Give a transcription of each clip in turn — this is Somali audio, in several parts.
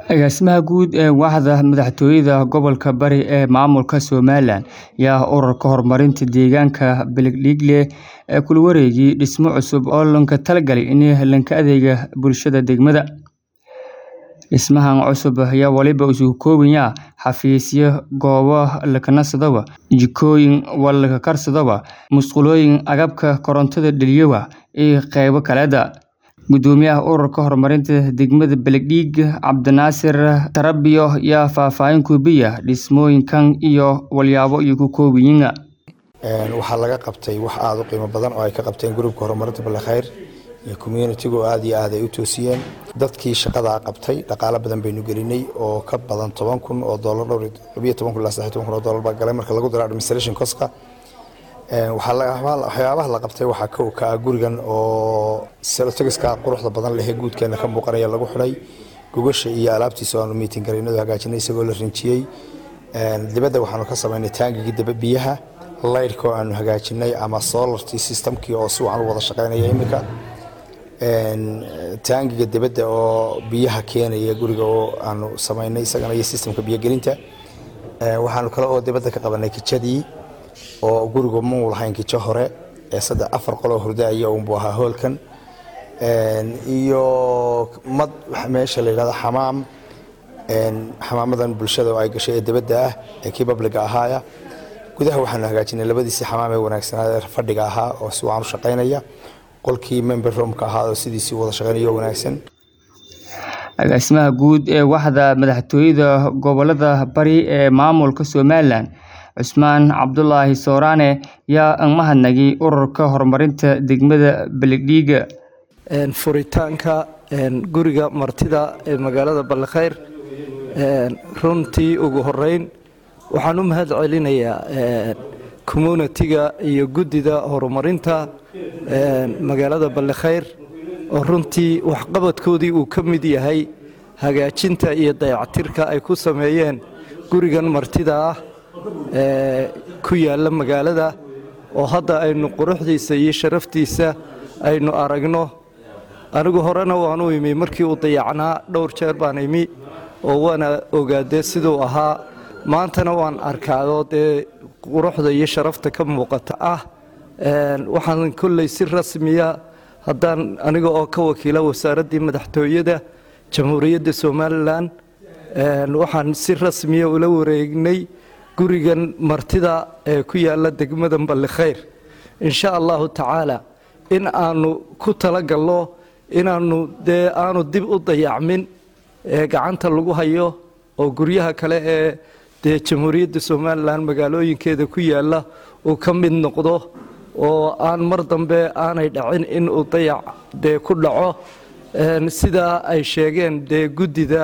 Agaasimaha guud ee Waaxda Madaxtooyada Gobolka Bari ee Maamulka Somalilan ayaa Ururka Horumarinta Deegaanka Beledweyne ee kula wareegay dhismo cusub oo loogu talagalay in la adeego bulshada degmada. Dhismahan cusub ayaa waliba isugu kooban yahay xafiisyo, goobo la kanadsado, jikooyin, walal karsado, musqulooyin, agabka korontada dhaliya, iyo qaybo kale. Gudoomiyaha Ururka Horumarinta Degmada Beledweyne Cabdinaasir Tarabiyo ayaa faahfaahin ku bixiyay dhismooyinkan iyo waxyaabaha ay ka kooban yihiin. waxaa laga qabtay wax aad u qiimo badan oo ay ka qabteen gruubka horumarinta balkhayr iyo communitigu aad iyo aad ay u toosiyeen dadkii shaqadaa qabtay dhaqaalo badan baynu gelinay oo ka badan toban kun oo doolar dhowr labiyo toban kun ilaa saddex toban kun oo doolar baa galay marka lagu daro administration coska waxyaabaha la qabtay waxaa kow ka ah gurigan oo selotegiska quruxda badan leh ee guudkeena ka muuqanaya lagu xidhay gogasha iyo alaabtiisa aanu miitin garaynadu hagaajinay isagoo la rinjiyey dibadda waxaanu ka samaynay taangigii daba biyaha laydhka oo aanu hagaajinay ama solartii systemkii oo si wacan u wada shaqaynaya iminka taangiga dibadda oo biyaha keenaya guriga oo aanu samaynay isagana iyo systemka biyogelinta waxaanu kale oo dibadda ka qabanay kijadii oo guriga muu lahayn kijo hore ee saddex afar qoloo hurdaaya unbuu ahaa hoolkan iyo mad meesha la yidhahdo xamaam xamaamadan bulshada oo ay gashay ee dibadda ah ee kii babliga ahaaya gudaha waxaanu hagaajinay labadiisii xamaam ee wanaagsanaa ee fadhiga ahaa oo si wacan u shaqaynaya qolkii member roomka ahaa oo sidiisii wada shaqaynaya oo wanaagsan Agaasimaha guud ee Waaxda Madaxtooyada Gobolka Bari ee Maamulka Somalilan Cusmaan Cabdulaahi Sooraane ayaa mahadnaqay Ururka Horumarinta Degmada Beledweyne furitaanka guriga martida ee magaalada Balkhayr runtii ugu horeyn waxaan u mahad celinayaa communitiga iyo guddida horumarinta magaalada Balkhayr oo runtii waxqabadkoodii uu ka mid yahay hagaajinta iyo dayactirka ay ku sameeyeen gurigan martida ah ee ku yaalla magaalada oo hadda aynu quruxdiisa iyo sharaftiisa aynu aragno anigu horena waan u imi markii uu dayacnaa dhowr jeer baan imi oo waana ogaadee siduu ahaa maantana waan arkaado dee quruxda iyo sharafta ka muuqata ah waxaan kolley si rasmiya haddaan aniga oo ka wakiila wasaaraddii madaxtooyada jamhuuriyadda somalilan waxaan si rasmiya ula wareegnay gurigan martida ee ku yaalla degmada ballikhayr insha allahu tacaala in aanu ku talagalno inaanu dee aanu dib u dayacmin ee gacanta lagu hayo oo guryaha kale ee dee jamhuuriyadda somalilan magaalooyinkeeda ku yaalla uu ka mid noqdo oo aan mar dambe aanay dhacin in uu dayac dee ku dhaco sidaa ay sheegeen dee guddida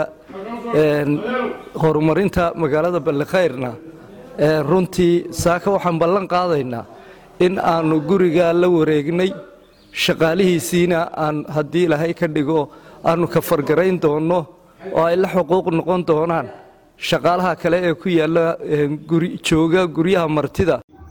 horumarinta magaalada ballikhayrna runtii saaka waxaan ballan qaadaynaa in aanu gurigaa la wareegnay shaqaalihiisiina aan haddii ilaahay ka dhigo aanu ka fargarayn doonno oo ay la xuquuq noqon doonaan shaqaalaha kale ee ku yaalla jooga guryaha martida